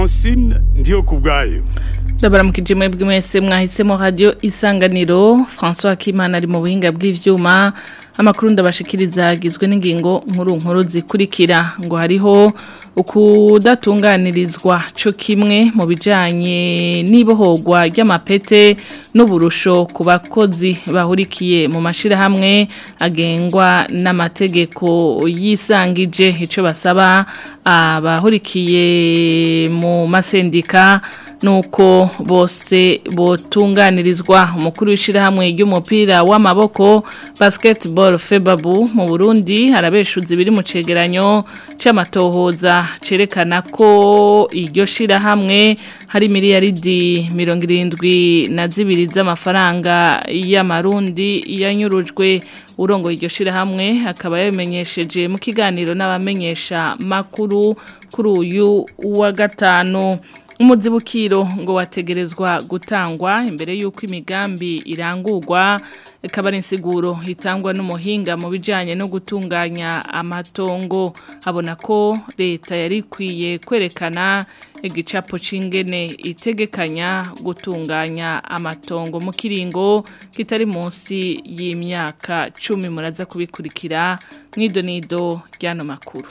francine ndiyo ku bwayo ndabaramukije mwebwe mwese mwahisemo radio isanganiro François Akimana ari mu buhinga bw'ivyuma amakuru ndabashikiriza agizwe n'ingingo nkuru nkuru zikurikira ngo hariho ukudatunganirizwa co kimwe mu bijanye n'ibohorwa ry'amapete n'uburusho ku bakozi bahurikiye mu mashirahamwe agengwa n'amategeko yisangije ico basaba abahurikiye mu masendika nuko bose botunganirizwa umukuru w'ishirahamwe ry'umupira w'amaboko basketball febabu mu Burundi harabeshuza ibiri mu cegeranyo c'amatohoza cerekana ko iryo shirahamwe hari miliyaridi mirongo irindwi na zibiri z'amafaranga y'amarundi yanyurujwe urongo iryo shirahamwe akaba yabimenyesheje mu kiganiro n'abamenyesha makuru kuri uyu wa gatanu umuzibukiro ngo wategerezwa gutangwa imbere y'uko imigambi irangurwa ikaba ari insiguro itangwa n'umuhinga mu bijyanye no gutunganya amatongo abona ko leta yari ikwiye kwerekana igicapo c'ingene itegekanya gutunganya amatongo mu kiringo kitari munsi y'imyaka cumi muraza kubikurikira mw'idonido ry'ano makuru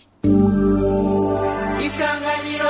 isanganiro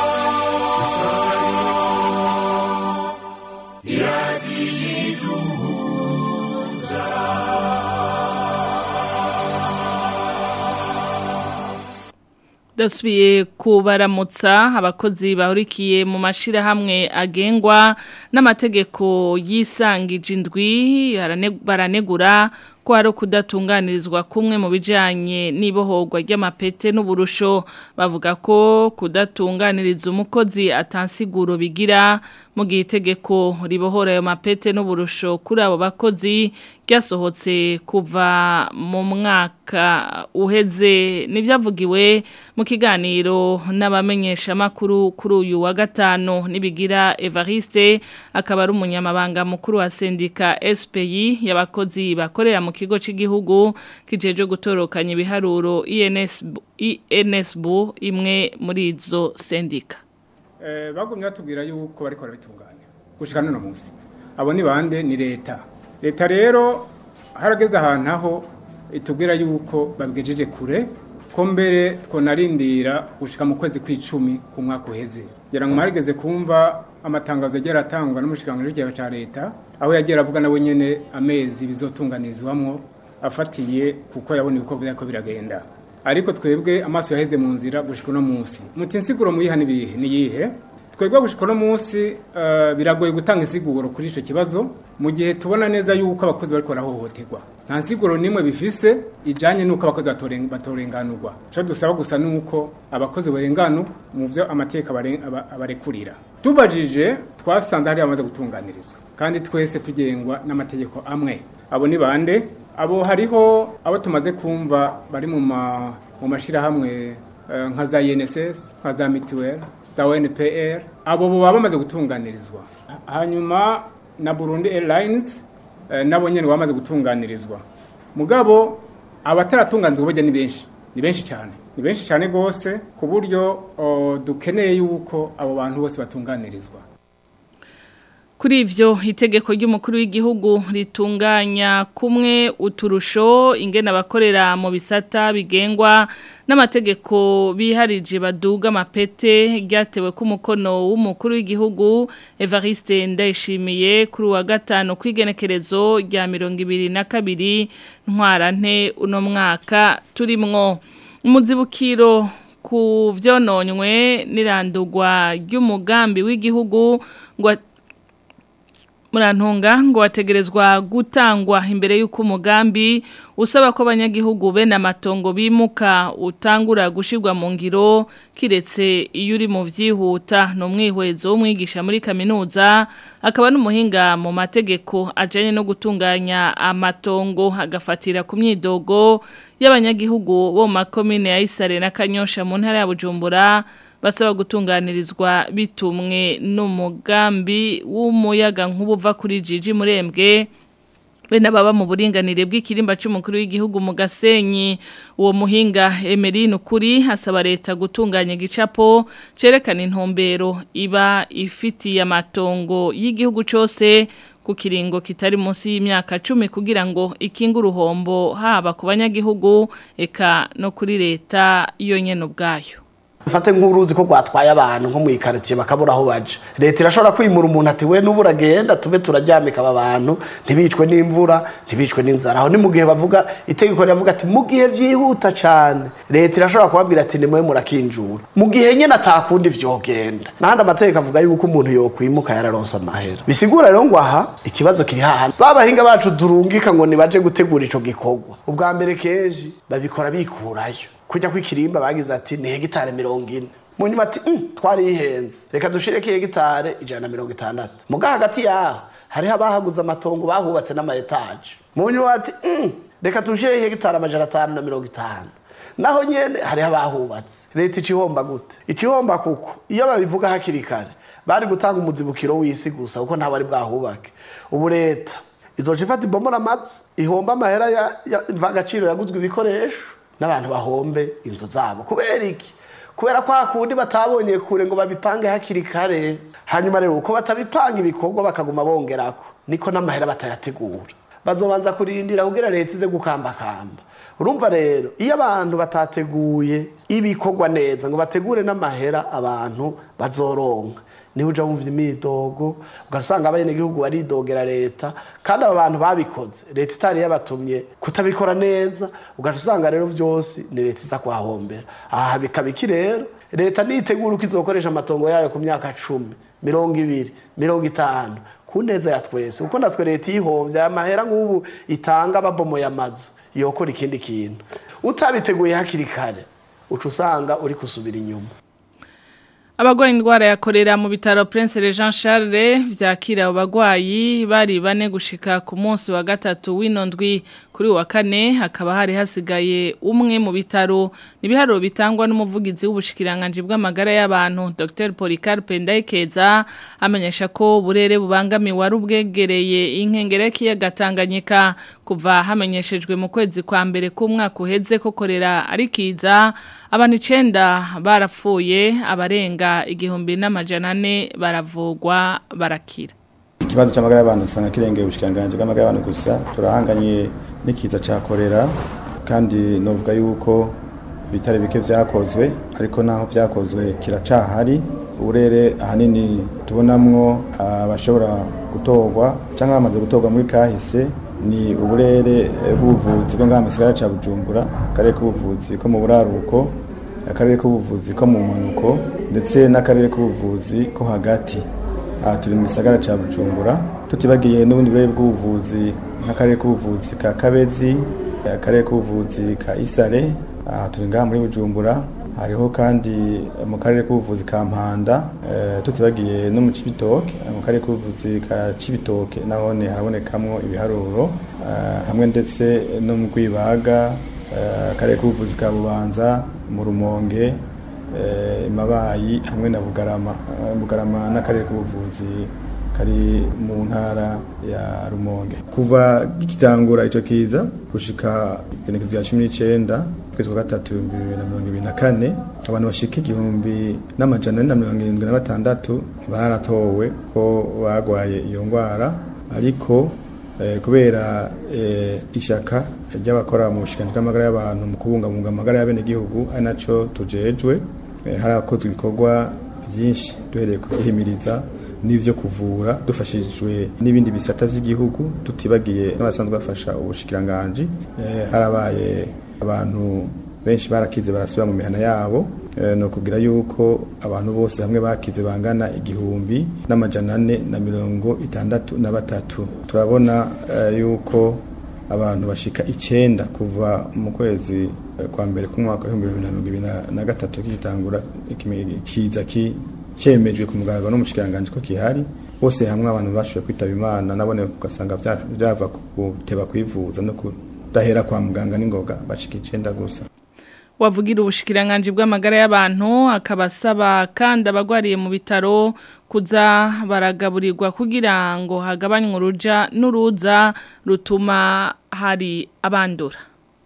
dasubiye kubaramutsa abakozi bahurikiye mu mashirahamwe agengwa n'amategeko yisangije indwi baranegura ko hari kudatunganirizwa kumwe mu bijyanye n'ibohorwa ry'amapete n'uburusho bavuga ko kudatunganiriza umukozi atansiguro bigira mu gihe itegeko ribohora ayo mapete n'uburusho kuri abo bakozi ryasohotse kuva mu mwaka uheze n'ibyavugiwe mu kiganiro n'abamenyeshamakuru kuri uyu wa gatanu nibigira Evariste akaba ari umunyamabanga mukuru wa sendika SPI y'abakozi bakorera mu kigo cy'igihugu kijeje gutorokanya ibiharuro INSB imwe muri izo sendika eh bagumye batubwira yuko bariko barabitunganya gushika none munsi abo ni bande ni leta leta rero harageze ahantu aho itubwira yuko babigejeje kure ko mbere twonarindira gushika mu kwezi kw'icumi ku mwaka uheze ngira ngo mwarigeze kumva amatangazo yagiye aratangwa n'umushikiranganji w'ikigo cya leta aho yagiye avuga nawe nyene amezi bizotunganirizwamwo afatiye kuko yabona ibikorwa ko biragenda ariko twebwe amaso yaheze mu nzira gushika uno munsi muti insiguro muyiha nibihe niyihe twebwe gushika uno munsi uh, biragoye gutanga insiguro kuri ico kibazo mu gihe tubona neza yuko abakozi bariko barahohoterwa nta nsiguro nimwe bifise ijanye nuko abakozi batorenganurwa ico dusaba gusa nuko abakozi barenganu mu vyo amategeko abarekurira tubajije twasanze hari bamaze gutunganirizwa kandi twese tugengwa n'amategeko amwe abo ni bande abo hariho abo tumaze kumva bari mu mu mashirahamwe nka za INSS nka za mituweli za ONPR abo bo baba bamaze gutunganirizwa hanyuma na Burundi Airlines nabo nyene bamaze gutunganirizwa mugabo abataratunganizwa bajya ni benshi ni benshi cyane ni benshi cyane gose ku buryo dukeneye yuko abo bantu bose batunganirizwa Kuri ivyo itegeko ry'umukuru w'igihugu ritunganya kumwe uturusho ingena abakorera mu bisata bigengwa n'amategeko biharije baduga amapete ryatewe ku mukono w'umukuru w'igihugu Evariste Ndayishimiye kuri wa gatano kwigenekerezo rya mirongo ibiri na kabiri ntwarante uno mwaka turimwo umuzibukiro ku vyononywe n'irandurwa ry'umugambi w'igihugu ngo murantunga ngo wategerezwa gutangwa imbere y'uko umugambi usaba ko abanyagihugu bene amatongo bimuka utangura gushirwa mu ngiro kiretse iyo uri mu byihuta ni umwihwezo w'umwigisha muri kaminuza akaba n'umuhinga mu mategeko ajyanye no gutunganya amatongo agafatira ku myidogo y'abanyagihugu bo mu makomine ya isare na kanyosha mu ntara ya bujumbura basaba gutunganirizwa bitumwe n'umugambi w'umuyaga nk'ubuva kuri jiji murembwe bene baba mu buringanire bw'ikirimba c'umukuru w'igihugu mu Gasenyi uwo muhinga Emeline ukuri asaba leta gutunganya gicapo cerekana intumbero iba ifitiye amatongo y'igihugu cose ku kiringo kitari munsi y'imyaka 10 kugira ngo ikinga uruhombo haba ku banyagihugu eka no kuri leta yonyene ubwayo ufate nk'uruzi ko rwatwaye abantu nko mu ikaritsiye bakabura aho baje leta irashobora kwimura umuntu ati we n'ubu uragenda tube turaryamika aba bantu ntibicwe n'imvura ntibicwe n'inzara aho ni mu gihe bavuga itegeko riravuga ati mu gihe byihuta cyane leta irashobora kubabwira ati nimwe murakinjura mu gihe nyine atakundi vyogenda n'ahandi amategeko avuga yuko umuntu yokwimuka yararonse amahera bisigura rero ngo aha ikibazo kiri hahandi babahinga bacu durungika ngo nibaje gutegura ico gikorwa ubwa mbere kenshi babikora bikurayo kujya kw'ikirimba bagize ati ni hegitare mirongo ine mu nyuma ati "Mm, twarihenze reka dushireko hegitare ijana na mirongo itandatu muga hagati yaho hariho abahaguze amatongo bahubatse n'amayetaje mu nyuma ati "Mm, reka dushire hegitare amajana atanu na mirongo itanu naho nyene hariho abahubatse leta icihomba gute icihomba kuko iyo babivuga hakiri kare bari gutanga umuzibukiro w'isi gusa kuko ntabari bwahubake ubu leta izoca ifata ibomora amazu ihomba amahera ya, ya mvagaciro yaguzwe ibikoresho n'abantu bahombe inzu zabo kubera iki kubera ko hakundi batabonye kure ngo babipange hakiri kare hanyuma rero uko batabipanga ibikorwa bakaguma bongerako niko n'amahera batayategura bazobanza kurindira kugira leta ize gukambakamba urumva rero iyo abantu batateguye ibikorwa neza ngo bategure n'amahera abantu bazoronka niho uja wumva imidogo ugasanga abenegihugu baridogera leta kandi aba bantu babikoze leta itari yabatumye kutabikora neza ugaca usanga rero vyose ni leta iza kuhahombera aha bikaba iki rero leta nitegura uko izokoresha amatongo yayo ku myaka cumi mirongo ibiri mirongo itanu ku neza ya twese kuko natwe leta iyihovye aya mahera nk'ubu itanga babomoye amazu yokora ikindi kintu utabiteguye hakiri kare uca usanga uri kusubira inyuma Abagwaye indwara ya korera mu bitaro Prince Jean Charles vyakira abo bagwayi bari bane gushika ku munsi wa gatatu w'inondwi kuri wa kane hakaba hari hasigaye umwe mu bitaro nibiharuro bitangwa n'umuvugizi w'ubushikiranganje bw'amagara y'abantu Dr Policarpe Ndayikeza amenyesha ko burere bubangamiwe ari ubwegereye inkengere kiyaga Tanganyika kuva hamenyeshejwe mu kwezi kwa mbere k'umwaka uheze ko korera ari kiza abantu icenda barapfuye abarenga igihumbi n'amajana ane baravugwa barakira ikibazo cy'amagara y'abantu usanga kirengeye ubushikanganje bw'amagara y'abantu gusa turahanganye n'ikiza cya korera kandi novuga yuko bitari bike vyakozwe ariko naho vyakozwe kiracahari uburere ahanini tubonamwo abashobora gutorwa cyangwa bamaze gutorwa muri kahise ni uburere bw'ubuvuzi bwo ngaha mu gisagara ca bujumbura akarere k'ubuvuzi ko mu buraruko akarere k'ubuvuzi ko mu mpanuko ndetse n'akarere k'ubuvuzi ko hagati aha turi mu gisagara ca bujumbura tutibagiye n'ubundi burere bw'ubuvuzi nk'akarere k'ubuvuzi ka kabezi akarere k'ubuvuzi ka isare aha turi ngaha muri bujumbura hariho kandi mu karere k'ubuvuzi ka mpanda tutibagiye no mu cibitoke mu karere k'ubuvuzi ka cibitoke nahone harabonekamwo ibiharuro hamwe ndetse no mu rwibaga akarere k'ubuvuzi ka bubanza mu rumonge imabayi hamwe na bugarama bugarama n'akarere k'ubuvuzi kari mu ntara ya rumonge kuva gikitangura ico kiza gushika igenekezo rya cumi n'icenda kwezi kwa gatatu ibihumbi bibiri na mirongo ibiri na kane abantu bashika igihumbi n'amajana ane na mirongo irindwi na batandatu baratowe ko bagwaye iyo ngwara ariko eh, kubera eh, ishaka ry'abakora mu bushikanyi bw'amagara y'abantu mu kubungabunga amagara y'abenegihugu ari naco tujejwe eh, harakozwe ibikorwa byinshi duhereye kubihimiriza n'ivyo kuvura dufashijwe n'ibindi bisata vy'igihugu tutibagiye n'abasanzwe bafasha ubushikiranganji eh, harabaye abantu benshi barakize barasubira mu mihana yabo e, no kugira yuko abantu bose hamwe bakize bangana igihumbi n'amajana ane na mirongo itandatu na batatu turabona e, yuko abantu bashika icenda kuva mu kwezi e, kwa mbere k'umwaka w'ibihumbi bibiri na mirongo ibiri na gatatu kigitangura kiza ki cemejwe ku mugaragaro n'umushikiranganji ko kihari bose hamwe abantu bashoboye kwitaba imana nabone ugasanga vyava kuteba kwivuza no kudahera kwa muganga n'ingoga bashika icenda gusa wavugira ubushikiranganje bw'amagara y'abantu akabasaba kandi abagwariye mu bitaro kuza baragaburirwa kugira ngo hagabanywe uruja n'uruza rutuma hari abandura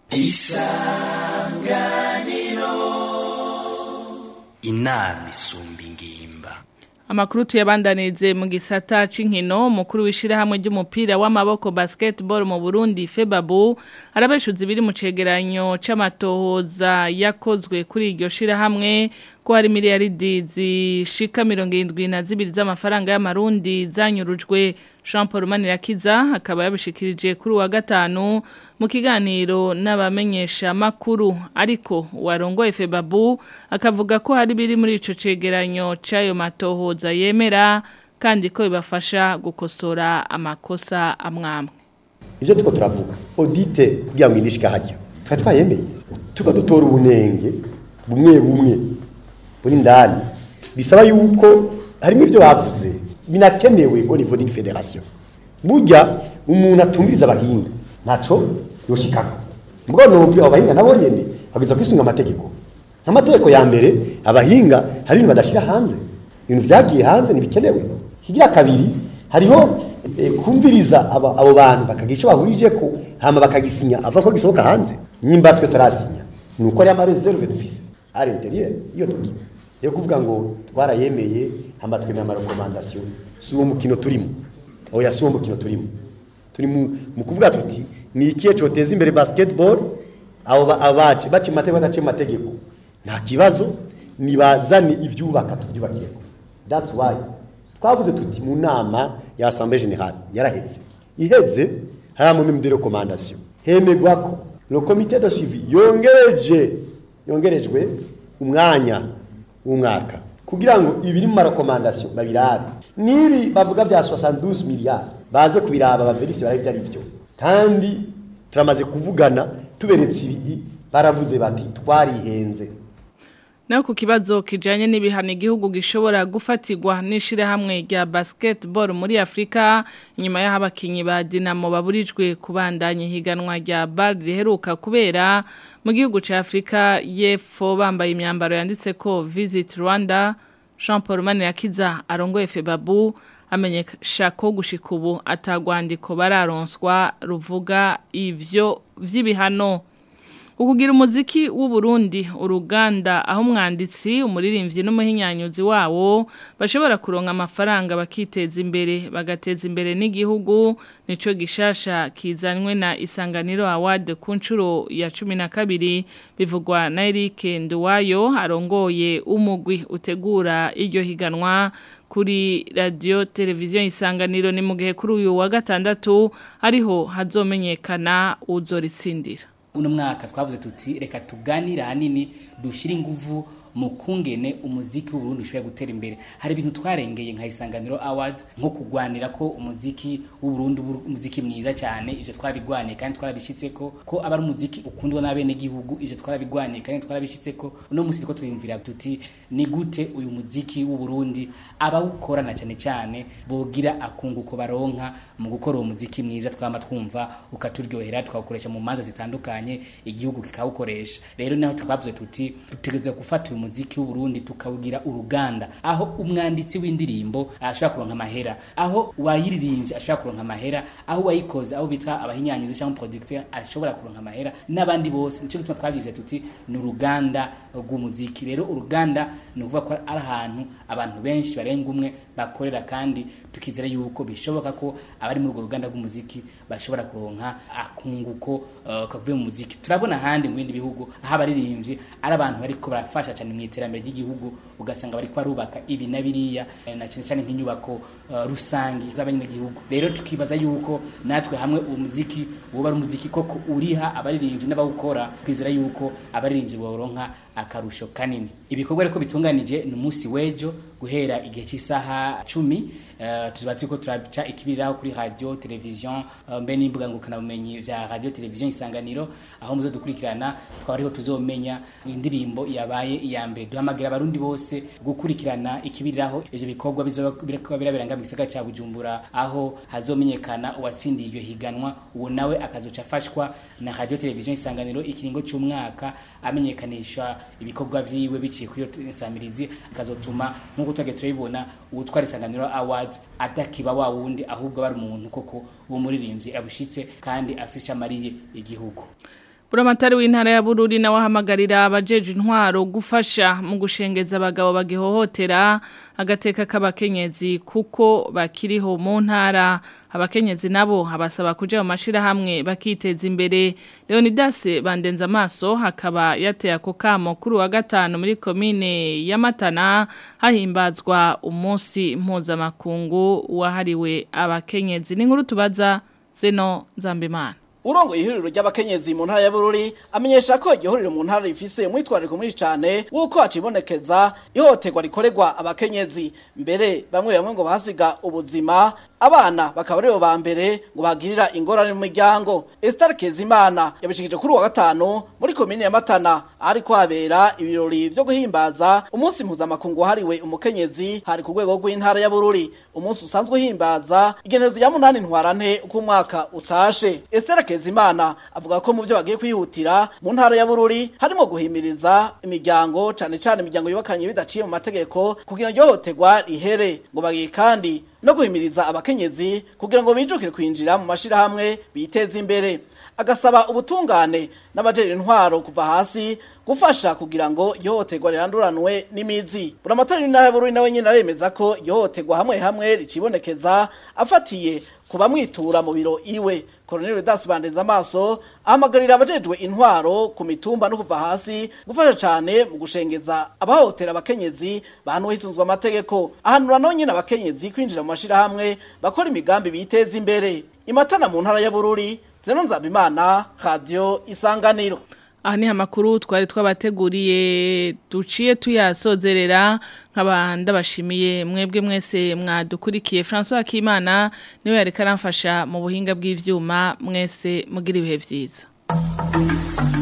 inama isumba ingimba Amakuru tuyabandanirize mu gisata c'inkino umukuru w'ishirahamwe ry'umupira w'amaboko basketball mu Burundi Febabu arabeshuza ibiri mu cegeranyo c'amatohoza yakozwe kuri iryo shirahamwe ko hari miliyaridi zishika 72 z'amafaranga y'amarundi zanyurujwe Jean Paul Manirakiza akaba yabishikirije kuri wa gatanu mu kiganiro n'abamenyesha makuru ariko warongoye Febabu akavuga ko hari biri muri ico cegeranyo c'ayo matohoza yemera kandi ko bibafasha gukosora amakosa amwamwe ibyo tuko turavuga audite kugira ngo indishika hajya twari twayemeye tukadutora ubunenge bumwe bumwe buri ndani bisaba yuko harimo ibyo bavuze binakenewe au niveau d'une fédération burya umuntu atumviriza abahinga ntaco yoshikako mbwo numva abo bahinga nabo nyene bagwiza kwisunga amategeko nk'amategeko ya mbere abahinga hari ibintu badashira hanze ibintu vyagiye hanze ntibikenewe kigira kabiri hariho eh, kumviriza aba- abo bantu bakagira ico bahurijeko hama bakagisinya ava ko gisohoka hanze nyimba twe turasinya ni uko ari amareserve dufise à l'intérieur iyo document yo kuvuga ngo twarayemeye hama twemeye amarekomandasiyo si uwo mukino turimo oya si uwo mukino turimo turi mu mu kuvuga tuti ni ikihe coteza imbere basketball abo ba- abaci baci mu mategeko badaciye mu mategeko nta kibazo nibazane ivyubaka tuvyubakiyeko that's why twavuze tuti mu nama ya assemblée générale yaraheze iheze hari mu de recommandation hemegwa ko le comité de suivi yongereje yongerejwe umwanya w'umwaka kugira ngo ibiri mu marekomandasiyo babirabe nibi bavuga bya 72 miliyari baze kubiraba baverifye barabe ibyo ari byo kandi turamaze kuvugana tuberetse ibi baravuze bati twarihenze Naho ku kibazo kijanye n'ibihano igihugu gishobora gufatirwa n'ishirahamwe rya basketball muri Afrika inyuma y'aho abakinyi ba Dinamo baburijwe kubandanya higanwa rya BAL riheruka kubera mu gihugu ca Afrika y'Epfo bambaye imyambaro yanditse ko Visit Rwanda Jean Paul Manirakiza arongoye Febabu amenyesha ko gushika ubu atagwandiko bararonswa ruvuga ivyo vy'ibihano Ukugira umuziki w'u Burundi uruganda aho umwanditsi umuririmbyi n'umuhinyanyuzi wawo bashobora kuronka amafaranga bakiteza imbere bagateza imbere n'igihugu nico gishasha kizanwe na Isanganiro Award ku nshuro ya 12 bivugwa na Eric Nduwayo arongoye umugwi utegura iryo higanwa kuri radio televiziyo isanganiro ni mu gihe kuri uyu wa gatandatu ariho hazomenyekana uzoritsindira uno mwaka twavuze tuti reka tuganire ahanini dushyire ingufu mu kungene umuziki w'uburundi ushobora gutera imbere hari ibintu twarengeye nka isanganiro awards nko kugwanira ko umuziki w'uburundi ubu umuziki mwiza cyane ivyo twarabigwaniye kandi twarabishitse ko ko aba ari umuziki ukundwa n'abene gihugu ivyo twarabigwaniye kandi twarabishitse ko uno musi riko twiyumvira tuti ni gute uyu muziki w'uburundi abawukorana cyane cyane bogira akunguko baronka mu gukora uwo muziki mwiza twama twumva ukaturyohera tukawukoresha mu manza zitandukanye igihugu kikawukoresha rero naho twavuze tuti dutegerezwa gufata uyu muziki w'uburundi tukawugira uruganda aho umwanditsi w'indirimbo ashobora kuronka amahera aho uwayiririmbye ashobora kuronka amahera aho uwayikoze aho bita abahinyanyuzi cyangwa producteur ashobora kuronka amahera n'abandi bose nico gituma twabize tuti ni uruganda rw'umuziki rero uruganda ni ukuvuga ko ari ahantu abantu benshi barenga umwe bakorera kandi tukizera yuko bishoboka ko abari muri urwo ruganda rw'umuziki bashobora kuronka akunguko uh, kavuye mu muziki turabona ahandi mu bindi bihugu aho abaririmbyi ari abantu bariko barafasha cyane mu iterambere ry'igihugu ugasanga bariko barubaka ibi na biriya eh, na cyane cyane nk'inyubako uh, rusangi z'abanyagihugu rero tukibaza yuko natwe hamwe umuziki woba ari umuziki koko uriha abaririmbyi n'abawukora twizera yuko abaririmbyi boronka akarusho kanini ibikorwa reko bitunganije ni umunsi w'ejo guhera igihe cy'isaha cumi uh, tuzoba turiko turaca ikibiriraho kuri radio television uh, mbe n'imbuga ngurukanabumenyi vya radio television isanganiro aho muzo dukurikirana twaba ariho tuzomenya indirimbo yabaye iya mbere duhamagara abarundi bose gukurikirana ikibiriraho ivyo bikorwa bizoba biriko birabiranga mu gisagara ca Bujumbura aho hazomenyekana uwatsindiye iryo higanwa uwo nawe akazoca afashwa na radio television isanganiro ikiringo cy'umwaka amenyekanisha ibikorwa vyiwe biciye kuri iyo nsamirizi akazotuma nk'uko twage turabibona uwutwara isanganiro awards adakiba wa wundi ahubwo bari umuntu koko uwo muririmbyi abushitse kandi afisha amariye igihugu Buramatari w'intara ya Bururi na wahamagarira abajeje intwaro gufasha mu gushengeza abagabo bagihohotera agateka k'abakenyezi kuko bakiriho mu ntara abakenyezi nabo habasaba kuja mu mashira hamwe bakiteza imbere Leonidas bandenza amaso hakaba yateye ako kamo kuri wa gatanu muri komine ya Matana hahimbazwa umunsi mpuzamakungu wahariwe abakenyezi ni nkuru tubaza Zeno Nzambimana Urongo ihuriro ry'abakenyezi mu ntara ya Bururi amenyesha ko iryo huriro mu ntara rifise umwitwariko mwinshi cyane wuko hacibonekeza ihohoterwa rikorerwa abakenyezi mbere bamwe bamwe ngo basiga ubuzima abana bakaba aribo ba mbere ngo bagirira ingorane mu miryango Esther Kezimana yabishikije kuri wa gatanu muri komine ya Matana ari kwabera ibirori byo guhimbaza umunsi mpuzamakungu wahariwe umukenyezi hari ku rwego rw'intara ya Bururi umunsi usanzwe uhimbaza igenezo ya munani ntwarante uko umwaka utashe Esther Kezimana avuga ko mu byo bagiye kwihutira mu ntara ya Bururi harimo guhimiriza imiryango cane cane imiryango yubakanye bidaciye mu mategeko kugira ngo ihohoterwa rihere ngo bagiye kandi no guhimiriza abakenyezi kugira ngo bijukire kwinjira mu mashirahamwe biteze imbere agasaba ubutungane n'abajejwe intwaro kuva hasi gufasha kugira ngo ihohoterwa riranduranwe n'imizi buramatari w'intara ya Bururi nawe nyine aremeza ko ihohoterwa hamwe hamwe ricibonekeza afatiye kuba mwitura mu biro iwe Colonel Rudas bandeza amaso ahamagarira abajejwe intwaro ku mitumba no kuva hasi gufasha cyane mu gushengeza abahotera abakenyezi bahanwe hisunzwe amategeko ahanura no nyine abakenyezi kwinjira mu mashira hamwe bakora imigambi biteza imbere imatana mu ntara ya Bururi Zeno Nzabimana Radio Isanganiro Aha ni amakuru twari twabateguriye duciye tuyasozerera nk'abanda bashimiye mwebwe mwese mwadukurikiye François Akimana niwe yari karamfasha mu buhinga bw'ivyuma mwese mugira ibihe vyiza